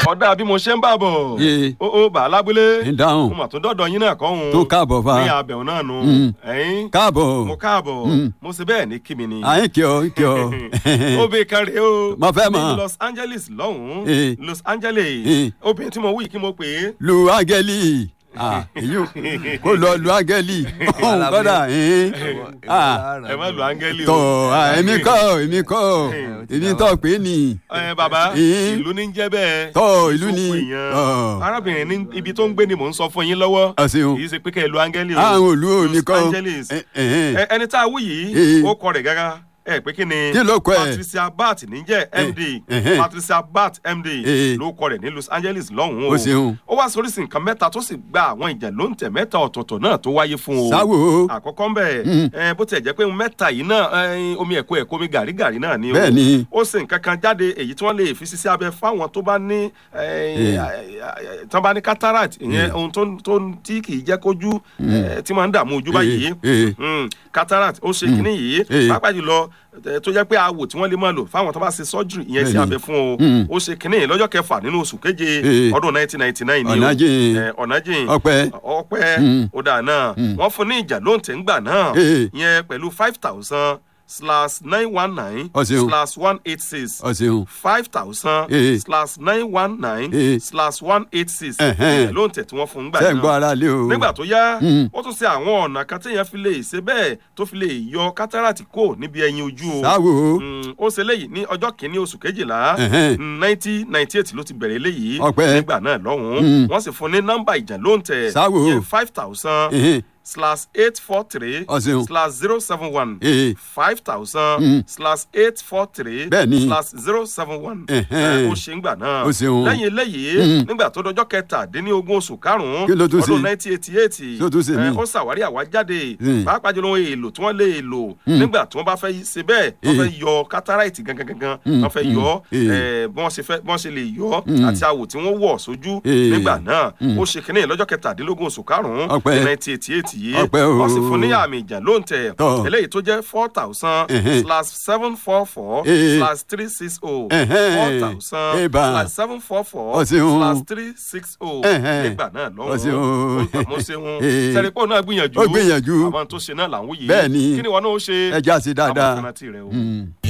ọ̀dà bí mo ṣe ń bà bọ̀ Yé. ó ó bà á lábúlé ń dáhùn mo mà tún dọ́dọ̀ yín náà kọ́ òun tó káàbọ̀ fa ní abẹ̀wò náà nu Mm. ẹ̀yìn káàbọ̀ mo káàbọ̀ Mm. mo ṣe bẹ́ẹ̀ ní kíni ni àyìn kí ọ kí ọ. obì kan rèé o Mo fẹ́ mọ̀. ní Los Angeles lọ́hùn-ún Eh. Los Angeles Eh. obìnrin tí mo wí kí mo pè é lu áńgẹ́lì Ah, èyí ò- kó lọ lu áńgẹ́lì ọ̀hún kọ́dà ẹ̀ẹ́n. Ah, ẹ má lu áńgẹ́lì o tọ̀ ah, èmi kọ́ èmi kọ́ èmi tọ́ pé ni ẹ bàbá Eh. ìlú ní ń jẹ́ bẹ́ẹ̀ tọ́ ìlú ni Ìsopọ̀ èèyàn. ọ̀, arábìnrin ní ibi tó ń gbé ni mò ń sọ fún yín lọ́wọ́ ọ̀sìn kì í ṣe pé kẹ́ ẹ lu áńgẹ́lì o àwọn olú ò ní Los kọ́ Angeles ẹ̀, ẹ̀, Ẹ- ẹni tá a wú yìí Eh. ó kọ rẹ̀ gágá ẹ pé kí ni Kí ló kọ ẹ̀? Patricia Bart níjẹ́ MD eh. Patricia Bart MD Eh. ló kọ rẹ̀ ní Los Angeles lọ́hùn-ún Ó ṣeun. ó wá sóríṣi nǹkan mẹ́ta tó sì gba àwọn ìjà ló ń tẹ̀ mẹ́ta ọ̀tọ̀ọ̀tọ̀ náà tó wáyé fún o sáwò àkọ́kọ́ ń bẹ̀ Mm. ẹ, bó tiẹ̀ jẹ́ pé mẹ́ta yìí náà ẹ, omi ẹ̀kọ́ ẹ̀kọ́ omi gàrígàrí náà ni o bẹ́ẹ̀ ni ó sì nǹkan kan jáde èyí tí wọ́n lè fi ṣiṣẹ́ abẹ fáwọn tó bá ní Eh. tí wọ́n bá ní cataract ìyẹn ohun tó ń- tó ń- tí kì í jẹ́ kójú eh, tí máa ń dààmú ojú báyìí Eh, eh. Mm, cataract ó ṣe kínní yìí Eh. pàápàá jùlọ eh, tó jẹ́ pé awò tí wọ́n lè máa lò fáwọn tó bá ṣe surgery ìyẹn sí Bẹ́ẹ̀ni. abẹ fún o Mm. ó ṣe kínní yìí lọ́jọ́ kẹfà nínú oṣù keje Eh. ọdún 1999 ni o Ọ̀nàjìn. Eh, ọ̀nàjìn ọpẹ́ ọpẹ́ Mm. ó dáa náà wọ́n fún ní ìjà lóǹtẹ̀ ńgbà náà Eh. yẹn pẹ̀lú five thousand slash nine one nine Ó ṣeun. slash one eight six ọ̀sìn five thousand Eh. slash nine one nine Eh. slash one eight six Ẹ̀hẹ́n. ìjà lóǹtẹ̀ tí wọ́n fún ńgbà ṣe ń gbọ́ náà ara lé o nígbà tó yá Mm. ó tún ṣe àwọn ọ̀nà kan téèyàn fi lè ṣe bẹ́ẹ̀ tó fi lè yọ kátàràtì kò níbi ẹyin ojú o sáwò Mm, ó ṣe léyìí ní ọjọ́ kìíní oṣù kejìlá Ẹ̀hẹ́n. nineteen ninety eight ló ti bẹ̀rẹ̀ léyìí Ọpẹ́. nígbà náà lọ́hùn-ún Mm. wọ́n sì fún ní nọ́mbà ìjà lóǹtẹ̀ Sáwò. yẹn five thousand Ẹ̀hẹ́n. slash eight four three Ọ̀sìn. slash zero seven one Eh. five thousand Mm. slash eight four three Bẹ́ẹ̀ni. slash zero seven one Ẹ̀hẹ́n. ó ṣe ń gbà náà Ó ṣeun. lẹ́yìn eléyìí Mm. nígbà tó dọjọ́ kẹtàdínlógún oṣù karùn-ún Kí ló tún ọdún ṣe? nineteen eighty eight Ṣé ó tún ṣe mí? ó ṣàwárí àwájáde Mm. pàápàá jùlọ ohun èlò tí wọ́n lè lò nígbà tí wọ́n bá fẹ́ ṣe bẹ́ẹ̀ wọ́n Eh. fẹ́ yọ cataract gangan gangan Mm. wọ́n fẹ́ yọ Mm. eh, bí wọ́n ṣe fẹ́ bí wọ́n ṣe lè yọ Mm. àti àwò tí wọ́n wọ̀ sójú Eh. nígbà náà Mm. ó ṣe kínní lọ́jọ́ kẹtàdínlógún oṣù karùn-ún Ọpẹ́. nineteen eighty eight yìí Ọpẹ́ o. wọ́n sì fún ní àmì ìjà lóǹtẹ̀ Tọ́. eléyìí tó jẹ́ four thousand Ẹ̀hẹ́n. slash seven four four Eh. slash three six oh Ẹ̀hẹ́n. four thousand Eba. slash seven four four Ọ̀sìn o. slash three six oh Ẹ̀hẹ́n. nígbà náà Ọ̀sìn o. lọ́wọ́ mo ṣeun Eh. sẹ́rípọ̀ náà gbìyànjú Ó gbìyànjú. àwọn tó ṣe náà là ń wòye Bẹ́ẹ̀ ni. kí ni wọn náà ó ṣe ẹja sí dáadáa. àwọn kan náà ti rẹ o. Mm.